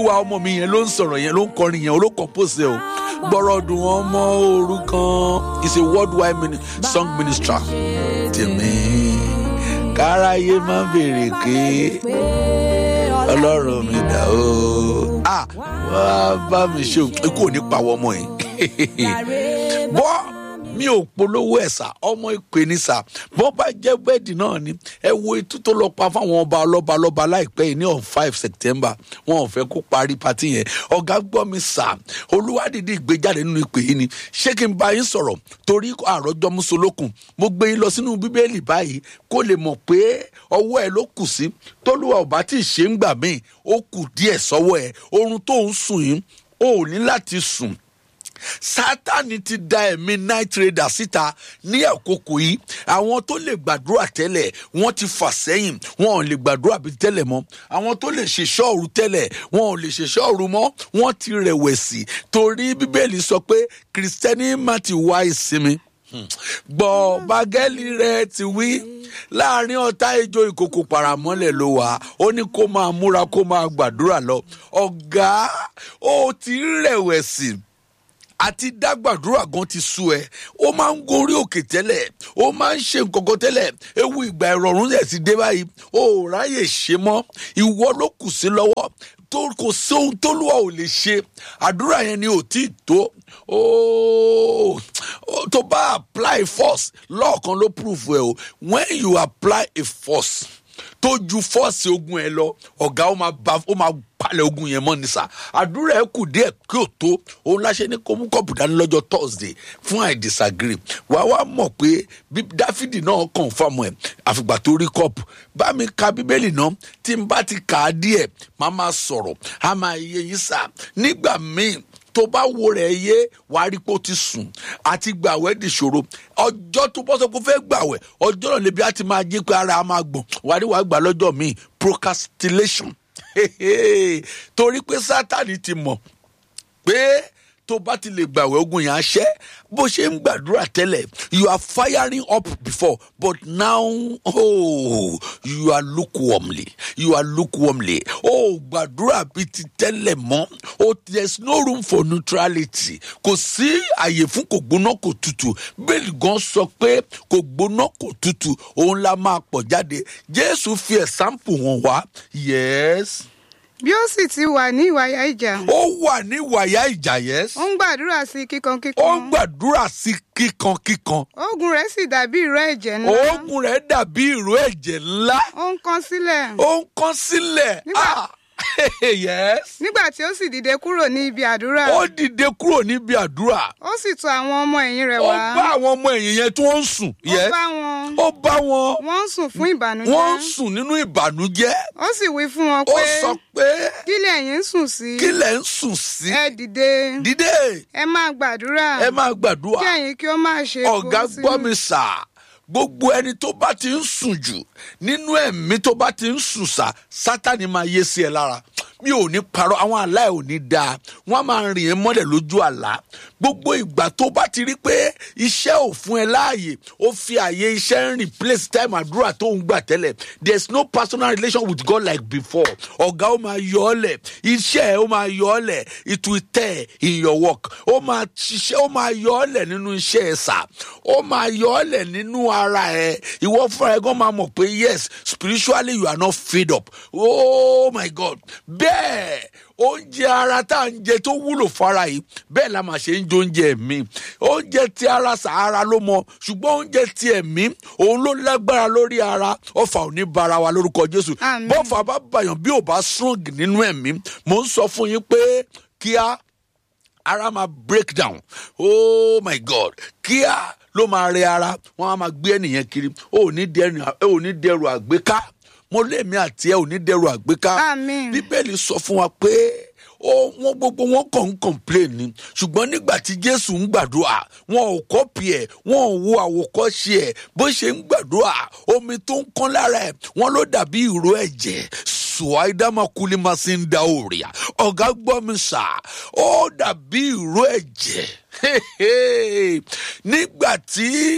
wa ọmọ mi yẹn ló ń sọ̀rọ̀ yẹn ló ń kọrin yẹn ló compose o gbọ́rọ̀ dùn ọmọ òru kan is a worldwide mini song minister tèmi káráyé má béèrè pé ọlọ́run mi dà o ah wá bá mi ṣe ikú ò ní pa wọ́n ọmọ yìí bọ́ mi ò polówó ẹ̀ sà ọmọ ìpè ní sà bọ́ bá jẹ́ bẹ́ẹ̀dì náà ni ẹ wo etú tó lọ pa fáwọn ọba ọlọ́ba lọ́ba láìpẹ́ yìí ní on five september wọn ò fẹ́ kó parí pati yẹn ọ̀gá gbọ́ mi sà olúwadìdí ìgbéjáde nínú ìpè yìí ni ṣé kí n bá yín sọ̀rọ̀ torí àròjọ musolókun mo gbé yín lọ sínú bíbélì báyìí kó lè mọ̀ pé ọwọ́ ẹ ló kù sí tólúwa ò bá tí ì ṣe ń gbà míì ó kù díẹ̀ sọ́wọ́ ẹ oorun tó ń sùn yìí ó ní láti sùn sátani ti da ẹ̀mí night trader síta ní àkókò yìí àwọn tó lè gbàdúrà tẹ́lẹ̀ wọ́n ti fà sẹ́yìn wọn ò lè gbàdúrà bíi tẹ́lẹ̀ mọ́ àwọn tó lè ṣe ṣọ́ọ̀rù tẹ́lẹ̀ wọn ò lè ṣe ṣọ́ọ̀rù mọ́ wọ́n ti rẹ̀wẹ̀sì torí bíbélì sọ pé kìrìsìtẹ́nì má ti wá ìsinmi gbọ́ bagẹ́lì rẹ̀ ti wí láàrin ọ̀tá ejò ìkòkò paramọ́lẹ̀ ló wà ó ní kó máa múra kó máa gbàdúrà lọ ọ̀gá ó ti rẹ̀wẹ̀sì àti dágbàdúrà gan ti sú ẹ ó máa ń gorí òkè tẹ́lẹ̀ ó máa ń ṣe nǹkankan tẹ́lẹ̀ ewu ìgbà ìrọ̀rùn rẹ̀ ti dé báyìí ó ráyè ṣe mọ́ ìwọ ló kù sí lọ́wọ́ tó kò sí ohun tó lùwà ò lè ṣe àdúrà yẹn ni ò tí ì tó tó bá apply force lọ́ọ̀kan ló prove ẹ o when you apply a force tó ju fọ́ọ̀sì ogun ẹ lọ ọ̀gá ó máa ba ó máa palẹ̀ ogun yẹn mọ́ ni sà àdúrà ẹ kù díẹ̀ kí o tó òun láṣẹ ní kó mú kọ́ọ̀pù dání lọ́jọ́ thursday fún i disagree wàá wá mọ̀ pé bí dáfídì náà confam ẹ̀ àfìgbà tó rí kọ́ọ̀pù bá mi ka bíbélì náà tí n bá ti kà á díẹ̀ má máa sọ̀rọ̀ á máa yẹ yín sà nígbà míì tó bá wo rẹ̀ yé wàá rí pé ó ti sùn àti gbàwẹ́ dìṣòro ọjọ́ tó bọ́ sọ pé ó fẹ́ gbàwẹ́ ọjọ́ náà lè bí a ti máa jí pé ara a máa gbọ̀n wàá rí wàá gbà lọ́jọ́ míì procrastination torí pé sátani ti mọ̀ pé tó bá ti lè gbàwé ogun yẹn aṣẹ́ bó ṣe ń gbàdúrà tẹ́lẹ̀ you are firing up before but now oh, you are lukewarmly you are lukewarmly oh gbàdúrà bíi ti tẹ́lẹ̀ mọ́ oh there is no room for neutrality kò sí àyè fún kò gbóná kò tutù bẹ́ẹ̀ni gan sọ pé kò gbóná kò tutù òun la máa pọ̀ jáde jésù fi ẹ̀sáǹpù wọn wá yes bí ó sì ti wà ní ìwàyà ìjà. ó wà ní wàyà ìjà yes. ó ń gbàdúrà sí kíkankíkan. ó ń gbàdúrà sí kíkankíkan. oògùn rẹ̀ sì dàbí ìró ẹ̀jẹ̀ ńlá. oògùn rẹ̀ dàbí ìró ẹ̀jẹ̀ ńlá. ó ń kán sílẹ̀. ó ń kán sílẹ̀. Nígbà- yes. nígbà tí ó sì dìde kúrò ní ibi àdúrà. ó dìde kúrò níbi àdúrà. ó sì tọ̀ àwọn ọmọ ẹ̀yìn rẹ̀ ó wá. bá àwọn ọmọ ẹ̀yìn yẹn tí wọ́n ń sùn. ó yes. bá wọn. ó bá wọn. wọ́n ń sùn fún ìbànújẹ́. wọ́n ń sùn nínú ìbànújẹ́. ó sì wí fún wọn ó pé sọ pé kí lẹ̀yin ń sùn sí. kí lẹ̀ ń sùn sí. ẹ dìde. dìde ẹ máa gbàdúrà. ẹ máa gbàdúrà. kí ẹ̀yin kí ó máa ṣe ọ̀gá kó sínú- gbọ́ mi sà gbogbo ẹni tó bá ti ń sùn jù nínú ẹ̀mí tó bá ti ń sùn sà sátani máa yé sí ẹ lára mi ò ní parọ́ àwọn àlá ẹ̀ ò ní dáa wọ́n á máa rìn ẹ́ mọ́lẹ̀ lójú àlá gbogbo ìgbà tó bá ti rí pé iṣẹ́ ò fún ẹ láàyè ó fi àyè iṣẹ́ ń replace time àdúrà tó ń gbà tẹ́lẹ̀ there is no personal relation with God like before ọ̀gá ó máa yọ ọ́ lẹ̀ iṣẹ́ ẹ̀ ó máa yọ ọ́ lẹ̀ it will tear in your work ó máa ṣiṣẹ́ ó máa yọ ọ́ lẹ̀ nínú iṣẹ́ ẹ̀ sà ó máa yọ ọ́ lẹ̀ nínú ara ẹ̀ ìwọ fúnra ẹ̀ gan máa mọ̀ pé yes spiritually you are not fed up oh my God bẹ́ẹ̀ oúnjẹ ara tá à ń jẹ tó wúlò fara yìí bẹ́ẹ̀ la máa ṣe ń jẹ oúnjẹ ẹ̀mí oúnjẹ ti ara sàárà ló mọ ṣùgbọ́n oúnjẹ ti ẹ̀mí òun ló lágbára lórí ara ọfà ò ní bara wa lórúkọ Jésù Àmín. bọ́fà bá bàyàn bí ò bá strong nínú ẹ̀mí mò ń sọ fún yín pé kíá ara máa break down oh my god kíá ló máa rẹ ara wọn á máa gbé ẹnìyẹn kiri ó ò ní dẹrù ó ò ní dẹrù àgbéká mo lémi àti ẹ ò ní dẹrù àgbéká Àmín. bíbélì sọ fún wa pé ó wọn gbogbo wọn kàn ń complain ni ṣùgbọ́n nígbà tí jésù ń gbàdúrà wọn ò kọ́pì ẹ̀ wọn ò wo àwòkọ́ṣe ẹ̀ bó ṣe ń gbàdúrà omi tó ń kán lára ẹ̀ wọn ló dàbí ìró ẹ̀jẹ̀ suwaidama kulimasi ń da òrìà ọ̀gá gbọ́ mi sà ó dàbí ìró ẹ̀jẹ̀ nígbà tí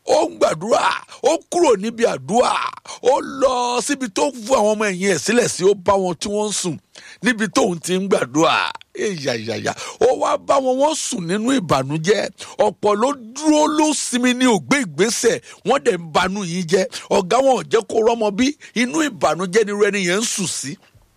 ó ń gbàdúrà ó kúrò níbi àdúrà ó lọ síbi tó fún àwọn ọmọ ẹ̀yìn ẹ̀ sílẹ̀ sí ó bá wọn tí wọ́n ń sùn níbi tóun ti ń gbàdúrà èyàyàyà ó wá bá wọn wọ́n sùn nínú ìbànújẹ́ ọ̀pọ̀ ló dúró ló sinmi ní ògbé ìgbésẹ̀ wọ́n dẹ̀ ń banú yín jẹ́ ọ̀gá wọn ò jẹ́ kó rọ́mọ bí inú ìbànújẹ́ ni irú ẹni yẹn ń sùn sí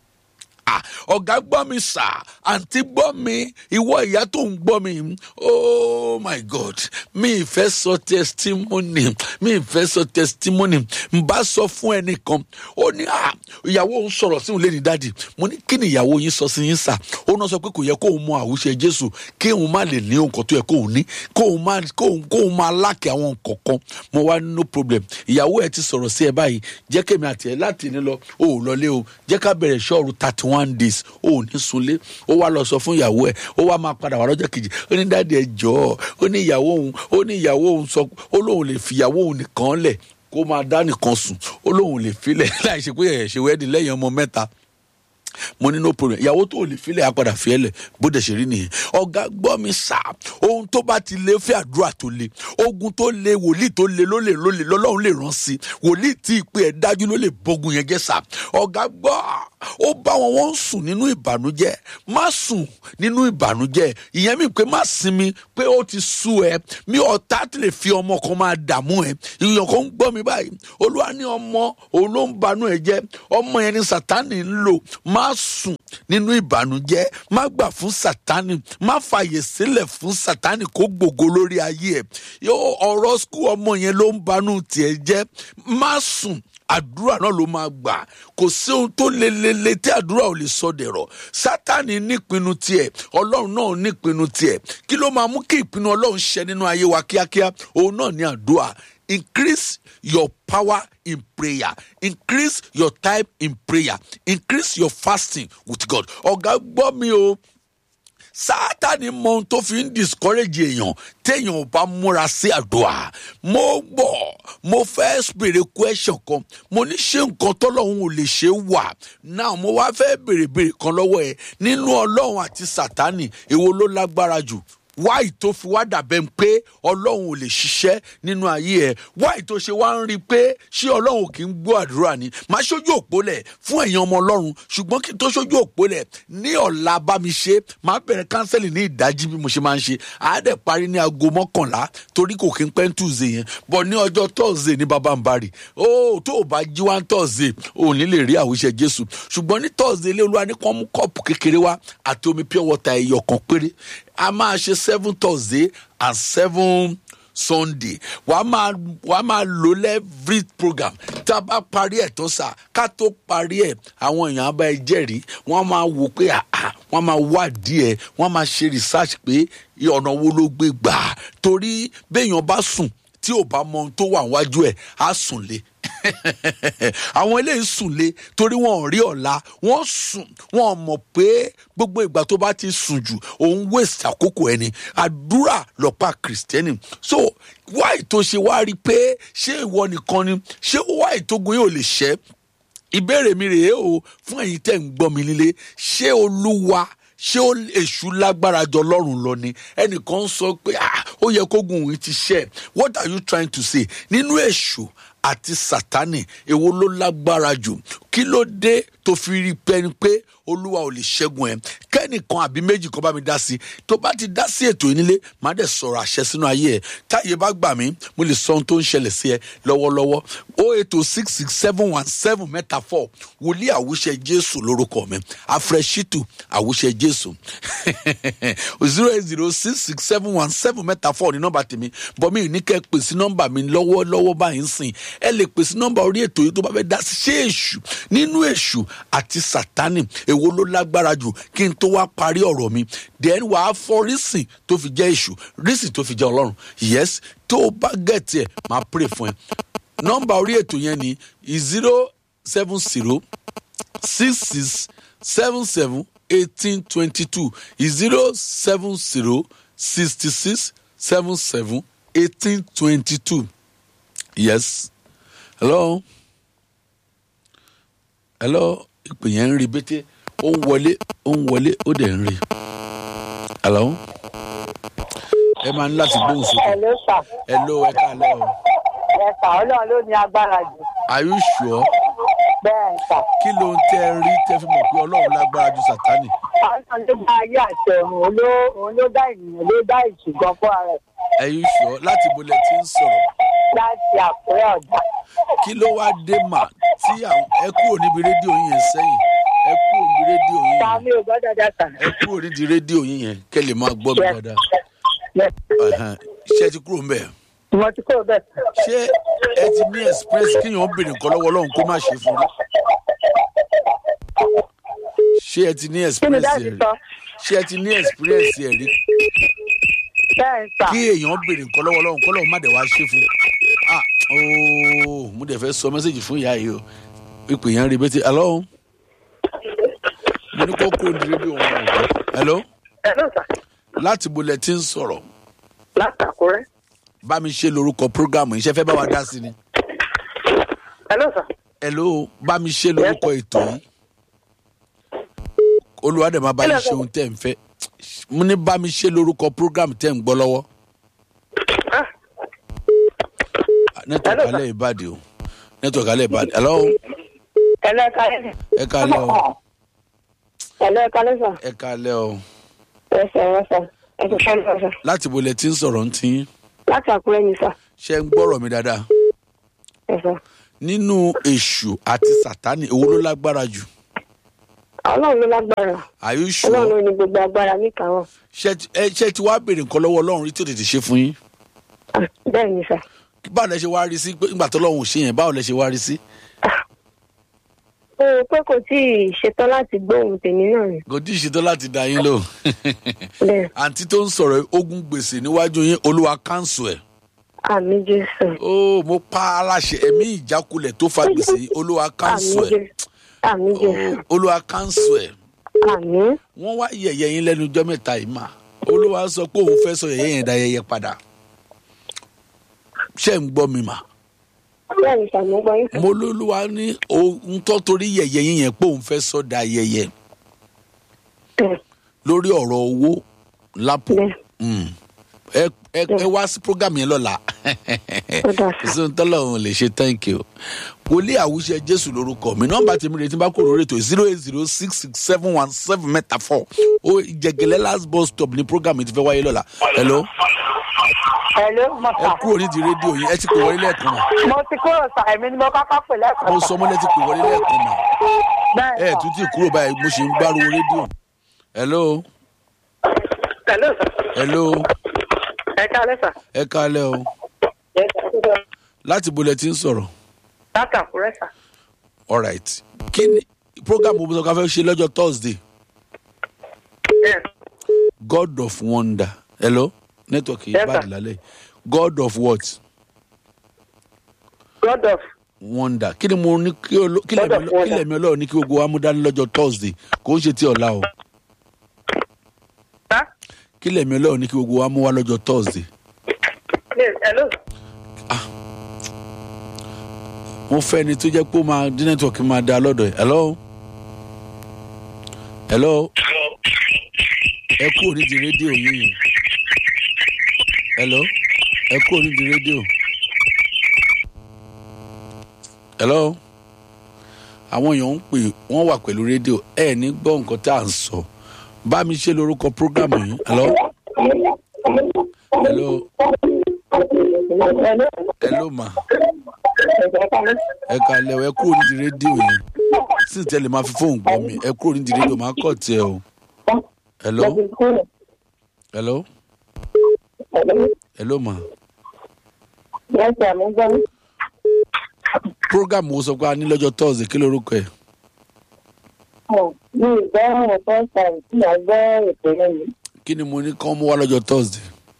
ah ọ̀gá gbọ́ mi sà àǹtí gbọ́ mi ìwọ ìyá tó ń gbọ́ mi oh my god mi ìfẹ́ sọ testimony mi ìfẹ́ sọ testimony n bá sọ fún ẹnìkan ó ní ah ìyàwó òun sọ̀rọ̀ sí òun lé ní dáàdì mo ní kí ni ìyàwó yín sọ sí yín sà ó náà sọ pé kò yẹ kóun mọ àwùjẹ jésù kí òun má lè ní nǹkan tó yẹ kóun ní kóun má kóun kóun má láàkì àwọn nǹkan kan mo wá no problem ìyàwó ẹ ti sọ̀rọ̀ sí ẹ báyìí jẹ́ kémi àti ẹ láti ní lọ o ò lọlé o jẹ́ ká bẹ̀rẹ̀ ṣọ́ọ̀rù thirty one days o ò ní sunlé ó wá lọ sọ fún ìyàwó ẹ ó wá máa padà wá lọ́jọ́ kejì ó ní dáàdi ẹ jọ̀ọ́ ó ní ìyàwó òun ó ní ìyàwó òun sọ ó lóun lè fi ìyàwó òun nìkan lẹ̀ kó máa dá nìkan sùn ó lóun lè filẹ̀ láì ṣe pé ẹ̀ ṣe wẹ́ẹ́dì lẹ́yìn ọmọ mẹ́ta mo ní no problem ìyàwó tó lè filẹ̀ apàdà fiẹ́lẹ̀ bó dẹ̀ ṣe rí nìyẹn ọ̀gá gbọ́ mi sà ohun tó bá ti lé fẹ́ àdúrà tó le ogun tó le wòlíì tó le ló lè ló lè lọ́lọ́run lè rán sí wòlíì tí ìpè ẹ̀ dájú ló lè bógun yẹn jẹ́ sà ọ̀gá gbọ́ ó bá wọn wọ́n ń sùn nínú ìbànújẹ́ má sùn nínú ìbànújẹ́ ìyẹn mi pé má sinmi pé ó ti sú ẹ mi ọ̀tá ti lè fi ọmọ kan máa dààmú ẹ ìyàn kan ń gbọ́ mi báyìí olúwa ní ọmọ òun ló ń banú ẹ jẹ́ ọmọ yẹn ni sátánì ń lò má sùn nínú ìbànújẹ́ má gbà fún sátánì má fàyè sílẹ̀ fún sátánì kó gbògo lórí ayé ẹ yóò ọ̀rọ̀ skul ọmọ yẹn ló ń banú tiẹ̀ jẹ́ má sùn àdúrà náà ló máa gbà kò sí ohun tó lelele tí àdúrà ò lè sọ dẹ̀rọ̀ sátani nípinnu tiẹ̀ ọlọ́run náà nípinnu tiẹ̀ kí ló máa mú kí ìpinnu ọlọ́run ṣẹ nínú ayé wa kíákíá òun náà ní àdúrà increase your power in prayer increase your time in prayer increase your fasting with God ọ̀gá gbọ́ mi o sátani mọ ohun tó fi ń discourage èèyàn téèyàn ò bá múra sí àdúrà mo gbọ́ mo fẹ́ béèrè question kan mo ní ṣé nǹkan tọ́lọ́hún ò lè ṣe wà náà mo wá fẹ́ béèrè béèrè kan lọ́wọ́ ẹ nínú ọlọ́run àti sátani èwo ló lágbára jù wáì tó fi wá dàbẹ̀ pé ọlọ́run ò lè ṣiṣẹ́ nínú ayé ẹ̀ wáì tó ṣe wá ń rí i pé ṣé ọlọ́run kì í gbọ́ àdúrà ni máa ṣojú òpó lẹ̀ fún ẹ̀yin ọmọ ọlọ́run ṣùgbọ́n kí n tó ṣojú òpó lẹ̀ ní ọ̀la bá mi ṣe máa bẹ̀rẹ̀ kánsẹ́lì ní ìdájí bí mo ṣe máa ń ṣe àádẹ́ parí ní aago mọ́kànlá torí kò kí n pẹ́ ń túùzé yẹn bọ̀ ní ọjọ́ tọ́ọ̀zé ní bàbá ń bari ó tó o bá jí wá ń tọ́ọ̀zé ò ní lè rí àwíṣẹ jésù ṣùgbọ́n ní tọ́ọ̀zé ilé olúwa ní kàn mú kọ́ọ̀pù kékeré wá àti omi pure water ẹ̀yọ̀ kan péré a máa ṣe seven thursday and seven sunday wàá máa wàá máa lò lẹ́ẹ̀frí program tá a bá parí ẹ̀ tó sà ká tó parí ẹ̀ àwọn èèyàn abá ẹ jẹ́rìí wọ́n máa wò pé àà wọ́n máa wádìí ẹ̀ wọ́n máa ṣe research pé ọ̀nà wo ló gbé gbà torí béèyàn bá sùn tí ò bá mọ ohun tó wà wájú ẹ̀ á sùn lé àwọn eléyìí sùn lé torí wọn ò rí ọ̀la wọ́n sùn wọn mọ̀ pé gbogbo ìgbà tó bá ti sùn jù òun waste àkókò ẹni àdúrà lọ́pàá kìrìsìtẹ́nì so wáì tó ṣe wá rí i pé ṣé ìwọ nìkan ni ṣé wáì tó gun yóò lè ṣẹ́ ìbéèrè mi rèé o fún ẹ̀yin tẹ̀ ń gbọ́ mi nílé ṣé olúwa ṣé èṣù lágbára jọ lọ́rùn lọ ni ẹnìkan sọ pé ó yẹ kó gun òun ti ṣẹ́ what are you trying to say nínú èṣù àti sátani èwo ló lágbára jù kí ló dé tó fi rí pẹ́ni pé olúwa ò lè ṣẹ́gun ẹ̀ kẹ́nìkan àbí méjì kan bá mi dá sí i tó bá ti dá sí ètò ìnílé má dẹ̀ sọ̀rọ̀ àṣẹ sínú ayé ẹ̀ táyé bá gbà mí mo lè sọ ohun tó ń ṣẹlẹ̀ sí ẹ lọ́wọ́lọ́wọ́ o ètò six six seven one seven mẹ́ta four wòlíì àwùṣẹ jésù lórúkọ mi afrẹ́ṣítù àwùṣẹ jésù zero eight zero six six seven one seven mẹ́ta four ní nọ́mbà tèmi bọ́ mi ní kẹ́ pè sí nọ́mbà mi lọ́wọ́lọ́wọ́ báyìí ń sìn ẹ lè pè sí nọ́mbà orí ètò yìí tó bá fẹ́ dá sí ṣé èṣù nínú èṣù àti sátánì èwo ló lágbára jù kí n tó wá parí ọ̀rọ̀ mi then wàá fọ rísìn tó fi jẹ́ èṣù rísìn tó fi jẹ́ ọlọ́run yes tó o bá gẹ̀tì ẹ̀ máa pray fún ẹ nọ́mbà orí ètò yẹn ni zero seven zero six six seven seven eighteen twenty two zero seven zero sixty six seven seven eighteen twenty two yes hello hello ìpè yẹn ń rí bété ó ń wọlé ó ń wọlé ó dẹ̀ ń rí hello ẹ máa ń láti gbóhùn sókè Hello, sir. hello ẹ káàlẹ́ o ẹ sà ọlọ́run ló ní agbára jù are you sure bẹ́ẹ̀ sà kí ló ń tẹ́ ẹ rí tẹ́ fi mọ̀ pé ọlọ́run lágbára ju sátánì ọlọ́run ló dá ayé àti ọ̀run òun ló òun ló dá ènìyàn ló dá ìṣùgbọ́n fún ara ẹ̀ are you sure láti bolẹ̀ tí ń sọ̀rọ̀ láti àkúrẹ́ ọ̀dà kí ló wá dé mà tí àwọn ẹ kúrò níbi rédíò yín yẹn sẹ́yìn ẹ kúrò níbi rédíò yín ta yẹn mi ò gbọ́ dáadáa sà. ẹ kúrò níbi rédíò yín yẹn kẹ́ lè máa gbọ́ mi dáadáa Ẹ̀hẹ̀n. ṣé ẹ ti kúrò ń bẹ̀ mo ti kúrò bẹ́ẹ̀. ṣé ẹ ti ní express kíyàn ó béèrè nǹkan lọ́wọ́ ọlọ́run kó má ṣe fún rí ṣé ẹ ti ní kí ni express dáàbì ẹ rí sọ ṣé ẹ ti ní experience ẹ rí bẹ́ẹ̀ sà kí èèyàn béèrè nǹkan lọ́wọ́ ọlọ́run kọ́ lọ́run má dẹ̀ wá ṣe fún ah ooo mo dẹ̀ fẹ́ sọ mẹ́sẹ̀gì fún ìyá yìí o ipò yẹn rí bẹ́tẹ̀ hello mo ní kó kúrò ní rédíò wọn ò gbọ́ hello ẹ ló sà láti bolẹ̀ tí ń sọ̀rọ̀ láti àkúrẹ́ bá mi ṣe lórúkọ program yìí ṣe fẹ́ bá wa dá sí ni ẹ ló sà hello bá mi ṣe lórúkọ ètò yìí olúwa dẹ̀ máa bá yín ṣe ohun tẹ́ ń fẹ́ mo ní bá mi ṣe lórúkọ program tẹ́ ń gbọ́ lọ́wọ́ Ah, network Hello, sir. alẹ́ ìbàdí o network alẹ́ ìbàdí hello ẹ lọ ẹ̀ka lẹ́sà. ẹ kálẹ́ o ẹ lọ ẹ̀ka lẹ́sà. ẹ kálẹ́ o ẹ sà ẹ sà ẹ sì fẹ́ lọ sà. láti bolẹ̀ tí ń sọ̀rọ̀ ń tí yín láti àkúrẹ́ ni sà ṣe ń gbọ́rọ̀ mi dáadáa ẹ sà. nínú èṣù àti sátánì èwo ló lágbára jù ọlọ́run ló lágbára are you ọlọ́run sure ló ní gbogbo agbára níkàáwọ́. ṣé ti- ẹ- ṣé ti wá béèrè nǹkan lọ́wọ́ ọlọ́run rí tí ò tètè ṣe fún yín Ah, bẹ́ẹ̀ ni sà. báwo lẹ ṣe wá rí sí pé nígbà tó lọ́hùn ò ṣe yẹn báwo lẹ ṣe wá rí sí ó rò pé kò tí ì ṣetán láti gbóhùn tèmi náà ni. kò tí ì ṣetán láti dá yín lò bẹ́ẹ̀ àǹtí tó ń sọ̀rọ̀ ogun gbèsè níwájú yín olúwa káńsù ẹ̀ àmì jésù. ó mo pa aláṣẹ ẹ̀mí ìjákulẹ̀ tó fa gbèsè yìí, olúwa àmì káńsù ẹ̀ jésù. àmì jésù. Ó, olúwa káńsù ẹ̀ àmì. wọ́n wá yẹ̀yẹ́ yín lẹ́nu ọjọ́ mẹ́ta yìí mà olúwa sọ pé òun fẹ́ sọ yẹ̀yẹ́ yẹn da yẹ̀yẹ́ padà ṣé ń gbọ́ mi mà bẹ́ẹ̀ ni sà mo gbọ́ yín sà. mo lólúwa ní ohun tó torí yẹ̀yẹ́ yín yẹn pé òun fẹ́ sọ da yẹ̀yẹ́ bẹ́ẹ̀ lórí ọ̀rọ̀ owó lápò bẹ́ẹ̀ Mm. ẹ ẹ ẹ wá sí program yẹn lọ́la Ó dáa sà. ìsìn tọ́lọ̀ òun lè ṣe thank you wòlíì àwùjẹ jésù lórúkọ mi nọmba tèmi retí bá kó lórí ètò zero eight zero six six seven one seven mẹ́ta four ó ìjẹgẹlẹ last bus stop ní program yìí ti fẹ́ wáyé lọ́la hello ẹ ló mọ̀ ẹ sà. kúrò nídìí rédíò yìí ẹ ti pè wọlé lẹ́ẹ̀kan mà mo ti kúrò sà èmi ni mo kọ́kọ́ pè lẹ́ẹ̀kan mo sà. sọ mọ́lẹ́ ti pè wọlé lẹ́ẹ̀kan mà bẹ́ẹ̀ ẹ sà. tún ti kúrò báyìí mo ṣe ń gbárùwò rédíò hello ẹ ló sà. hello ẹ kálẹ́ sà. ẹ kálẹ̀ o ẹ sà. láti bolẹ̀ ti ń sọ̀rọ̀ láti àkúrẹ́ sà. alright kí ni program wo mo sọ ká fẹ́ ṣe lọ́jọ́ thursday Yes. god of wonder hello network yìí Yes, bad sir. lálẹ́ god of what God of wonder kí ni mo ní kí olo- kí God lẹ̀mí of ọlọ́- kí wonder. lẹ̀mí ọlọ́run ní kí gbogbo wa mú dání lọ́jọ́ thursday kò ń ṣe ti ọ̀la o sà. kí lẹ̀mí ọlọ́run ní kí gbogbo wa mú wá lọ́jọ́ thursday Yes, hello. mo fẹ́ ni tó jẹ́ pé ó máa dín network máa da lọ́dọ̀ ẹ̀ hello hello ẹ kúrò nídìí rédíò yìí yẹn hello ẹ kúrò nídìí rédíò hello àwọn èèyàn ń pè wọ́n wà pẹ̀lú rédíò ẹ ní gbọ́ nǹkan tá à ń sọ bá mi ṣe lórúkọ prógrámù yìí hello hello Hello. hello ma Ẹ kálẹ́. ẹ kalẹ̀ o, ẹ kúrò nídìí rédíò yẹn sì tẹ́lẹ̀ máa fi fóònù gbọ́ mi ẹ kúrò nídìí rédíò máa kọ̀ tiẹ̀ o hello Mo ti kúrò. hello Hello. hello ma Yes, sir, mo gbọ́ yín. program wo sọ pé a ní lọ́jọ́ thursday kí lorúkọ ẹ̀ Ọ̀, Mi ì gbọ́ ọ̀rọ̀ first time tí màá gbọ́ ètò yẹn yìí. kí ni mo ní kán mú wá lọ́jọ́ thursday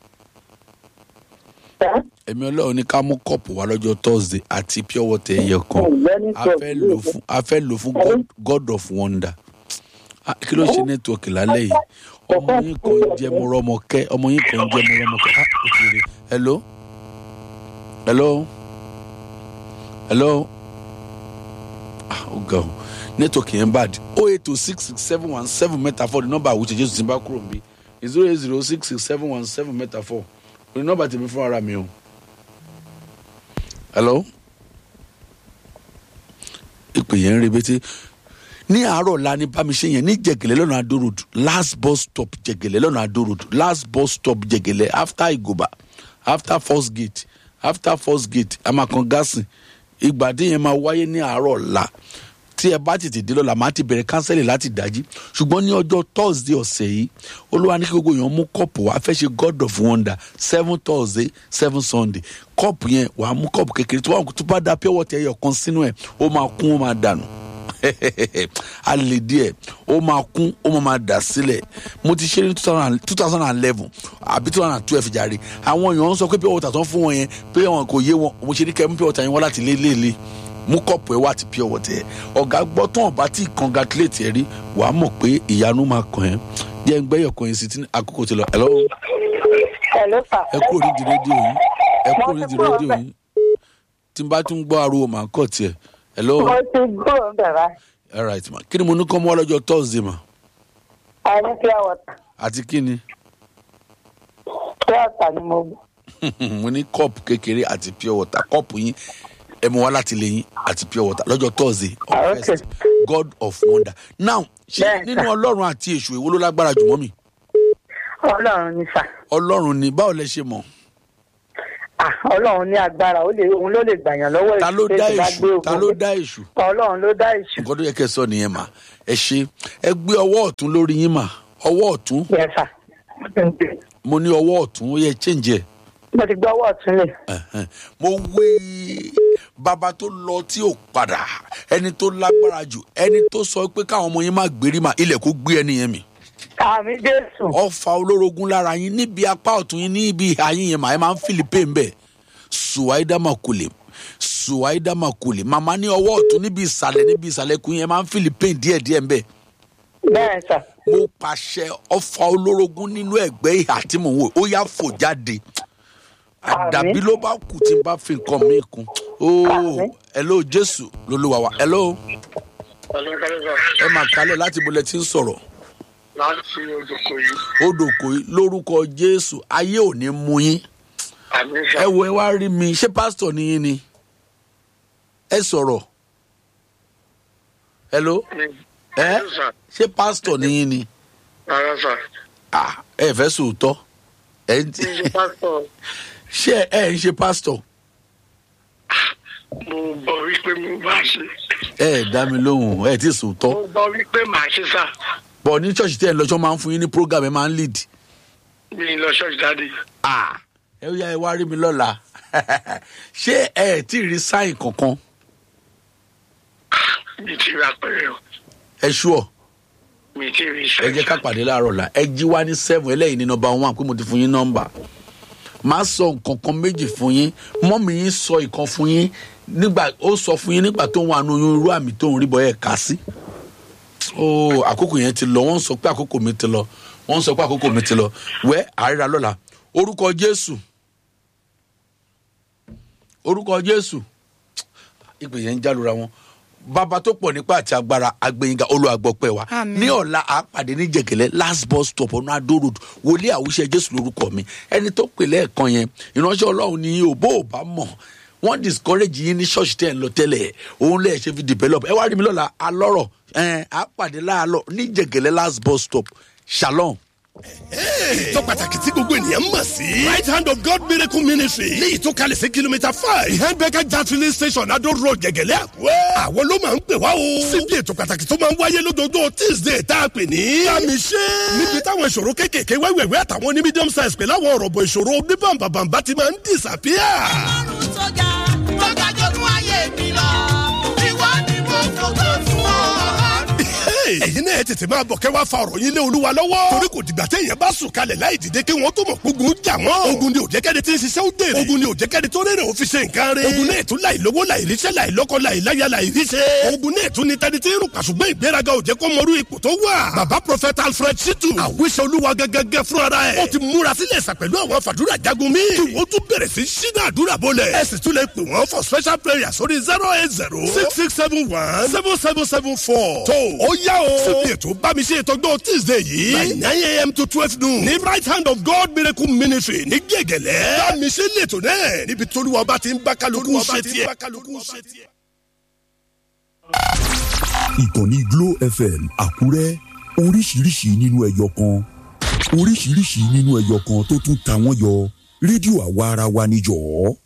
Sà. èmi ọlọ́run ní ká mú kọ́ọ̀pù wá lọ́jọ́ thursday àti pure water ẹyẹ kan Ọ̀gbẹ́ni a fẹ́ lò fún a fẹ́ lò fún god, god of wonder Ah, kí ló ṣe nẹ́tíwọ̀kì lálẹ́ yìí ọmọ yín kan jẹ́ mo rọ́mọ kẹ́ ọmọ yín kan jẹ́ mo rọ́mọ kẹ́ ah ó ti rí hello hello hello ah ó ga o nẹ́tíwọ̀kì yẹn bad o eight two six six seven one seven mẹ́ta four ní nọ́mbà àwùjọ jésù tí n bá kúrò níbí zero eight zero six six seven one seven mẹ́ta four ní nọ́mbà tèmi fún ara mi o hello ìpè yẹn ń rebete ní àárọ̀ la ní bámiṣe yẹn ní jẹ̀gẹ̀lẹ̀ lọ́nà adó road last bus stop jẹ̀gẹ̀lẹ̀ lọ́nà adó road last bus stop jẹ̀gẹ̀lẹ̀ after igoba after first gate after first gate amakan gasin ìgbàdí yẹn máa wáyé ní àárọ̀ la tí ẹ bá tètè dé lọ́la máa ti bẹ̀rẹ̀ kánsẹ́lì láti dájí ṣùgbọ́n ní ọjọ́ thursday ọ̀sẹ̀ yìí olúwa ní kí gbogbo èèyàn mú kọ́ọ̀pù wá fẹ́ ṣe god of wonder seven thursday seven sunday kọ́ọ̀pù yẹn wàá mú kọ́ọ̀pù kékeré tó bá tó bá da pure water ẹyọ kan sínú ẹ̀ ó máa kún ó máa dànù a lè díẹ̀ ó máa kún ó máa máa dà sílẹ̀ mo ti ṣe ní two thousand and eleven àbí two thousand and twelve jàre àwọn èèyàn ń sọ pé pure water tó ń fún wọn yẹn pé wọn kò yé wọn mo ṣe ní kẹ́ mú pure water yẹn wá láti lé lé lé mú kọ́ọ̀pù ẹ̀ wá àti pure water ẹ̀ ọ̀gá gbọ́ tán ọ̀bá tí congratulate ẹ̀ rí wàá mọ̀ pé ìyanu máa kàn ẹ́ jẹ́ ń gbẹ́yọ̀ kan yẹn sí tí àkókò ti lọ hello Hello, sir. ẹ kúrò nídìí rédíò yìí ẹ kúrò nídìí rédíò yìí tí n bá tún gbọ́ ariwo màá kọ̀ tiẹ̀ hello mo ti gbúrò ń bẹ̀rẹ̀ all right ma kí ni mo ní kọ́ mọ́ lọ́jọ́ thursday ma a ní pure water àti kí ni pure water ni mo gbọ́. mo ní cup kékeré àti pure water cup yín ẹ mú wá láti lè yín àti pure water lọ́jọ́ thursday on Ah, okay. first god of wonder now ṣe Bẹ́ẹ̀, nínú sir. ọlọ́run àti èṣù èwo ló lágbára jù mọ́ mi ọlọ́run ní sà ọlọ́run ni báwo lẹ ṣe mọ̀ Ah, ọlọ́run ní agbára ó lè òun ló lè gbàyàn lọ́wọ́ ta ló èṣù dá tẹ́sí bá gbé èṣù ta ogun ló dé. dá èṣù ọlọ́run ló dá èṣù nǹkan tó yẹ kẹ́ ẹ sọ nìyẹn mà ẹ ṣe ẹ gbé ọwọ́ ọ̀tún lórí yín mà ọwọ́ ọ̀tún yẹn sà mo ní ọwọ́ ọ̀tún ó yẹ change ẹ̀ mo ti gbọ́ ọwọ́ ọ̀tún lè Ẹ̀hẹ́n. mo wé bàbá tó lọ tí ò padà ẹni tó lágbára jù ẹni tó sọ pé káwọn ọmọ yín má gbérí mà ilẹ̀ kó gbé ẹni yẹn mi àmì jésù ọfà olórogún lára yín níbi apá ọ̀tún yín níbi ìhà yín yẹn mà ẹ máa ń fìlì pé ń bẹ̀ suwaida makule suwaida makule màmá ní ọwọ́ ọ̀tún níbi ìsàlẹ̀ níbi ìsàlẹ̀ kún yín ẹ máa ń fìlì pé díẹ̀díẹ̀ ń bẹ̀ bẹ́ẹ̀ sà mo pàṣẹ ọfà olórogún nínú ẹgbẹ́ ìhà tí mò ń wò ó yá fò jáde àdàbí ló bá kù tí n bá fi nǹkan mi kún ooo Àmín. hello jésù lolúwa wa hello ẹ máa kálẹ̀ láti bolẹ̀ tí ń sọ̀rọ̀ láti ojoko yìí odò kò í lórúkọ jésù ayé ò ní mú yín àmì ẹ wo ẹ wá rí mi ṣé pásítọ̀ ni yín ni ẹ sọ̀rọ̀ hello ẹ ṣé pásítọ̀ ni yín ni rárá sà ah ẹ fẹ́ sòótọ́ ẹ ń ní ṣe pásítọ̀ ṣé ẹ ń ṣe pásítọ̀ mo gbọ́ wípé mo bá ṣe ẹ ẹ dá mi lóhùn ẹ ti sòótọ́ mo gbọ́ wípé màá ṣe sà bọ̀ ní ṣọ́ọ̀ṣì tẹ́ ẹ lọ́jọ́ máa ń fún yín ní program ẹ máa ń lead mi lọ ṣọ́ọ̀ṣì dáadé ah ẹ yá ẹ wá rí mi lọ́la ṣé ẹ tí ì rí sáìn kankan mi ti ra pẹ̀rẹ̀ o ẹ ṣúọ̀ mi ti rí ẹ iṣẹ́ jẹ́ ká pàdé láàárọ̀ la ẹ jí wá ní seven ẹlẹ́yìn ní nọmba one pé mo ti fún yín nọmba máa sọ nǹkan kan méjì fún yín mọ́mí yín sọ ìkan fún yín nígbà ó sọ fún yín nígbà tó ń wà nínú irú àmì tó ń rí bọ́ ẹ̀ ká sí ó àkókò yẹn ti lọ wọ́n sọ pé àkókò mi ti lọ wọ́n sọ pé àkókò mi ti lọ wẹ́ àríra lọ́la orúkọ jésù orúkọ jésù ìpè yẹn ń jálura wọn bàbá tó pọ̀ nípa àti agbára agbẹ̀yìngà olùwàgbọ̀pẹ̀ wa Àmín. ní ọ̀la àpàdé ní jẹ̀gẹ̀lẹ́ last bus stop ọ̀nà adó road wòlíì àwùṣe jésù lórúkọ mi ẹni tó pè lẹ́ẹ̀kan yẹn ìránṣẹ́ ọlọ́run ni ò bó ò bá mọ̀ wọ́n discourage yín ní ṣọ́ọ̀ṣì tẹ̀ ń lọ tẹ́lẹ̀ òun lẹ́ẹ̀ ṣe fi develop ẹ wá rí mi lọ́la alọ́rọ̀ ẹ̀ àpàdé láàlọ́ ní jẹ̀gẹ̀lẹ́ last bus stop shalom. tó pàtàkì tí gbogbo ènìyàn mọ̀ sí. right hand of God miracle ministry léyìí tó kalẹ̀ sí kìlómítà five behind becker gas filling station adó road gẹ̀gẹ̀lẹ́ àkúrẹ́. àwọn ló máa ń pè wá o. síbi ètò pàtàkì tó máa ń wáyé lójoojúmọ́ tuesday tá a pè ní. kàmí ṣe. níbi táwọn ìṣòro kéékèèké wẹ́wẹ́wẹ́ àtàwọn ní medium size pẹ̀lú àwọn ọ̀rọ̀ bọ̀ ìṣòro oníbàǹbàǹbà ti máa ń disappear. ọlọ́run tó ga tó ga jogún ayé mi lọ ìwọ ni mo fògo fún ọ. Hey, ẹ̀yin náà ẹ tètè máa bọ̀ kẹ́ wá fa ọ̀rọ̀ yín lé olúwa lọ́wọ́. torí kò dìgbà téèyàn bá sùn kalẹ̀ láì dìde kí wọ́n tó mọ̀ gbógun jà wọ́n. ogun ni òjẹ́kẹ́ni tí ń ṣiṣẹ́ ó dèrè. ogun ni òjẹ́kẹ́ni tó rèrè ó fi ṣe nǹkan rẹ̀. ogun náà tún láì lówó láì ríṣẹ́ láì lọ́kọ láì láya láì ríṣẹ́. ogun náà tún ní tẹni tí ń rùn pàṣùgbọ́n ìgbéraga òjẹ́ kó mọrú ipò tó wà. bàbá prophet alfred shitu àwíṣẹ olúwa gẹ́gẹ́gẹ́ fún ara ẹ̀. ó ti múra sílẹ̀ sà pẹ̀lú àwọn fàdúrà jagun mi. kí wọ́n tún bẹ̀rẹ̀ sí ṣínà àdúrà bọ́lẹ̀. ẹ sì tún lè pè wọ́n for special prayer sórí zero eight zero six six seven one seven seven seven four. tó ó yá o. síbi ètò bámi ṣe ìtọ́jú tuesday yìí. by nine a.m. to twelve noon. ní right hand of God miracle ministry ní gègèlè. bámi ṣe lètò náà níbi tóluwa bá ti ń bá kálukú ṣe tiẹ̀. ìkànnì glo fm àkúrẹ́ oríṣiríṣi nínú ẹyọ kan oríṣiríṣi nínú ẹyọ kan tó tún ta wọ́n yọ rédíò àwa ara wa níjọ́.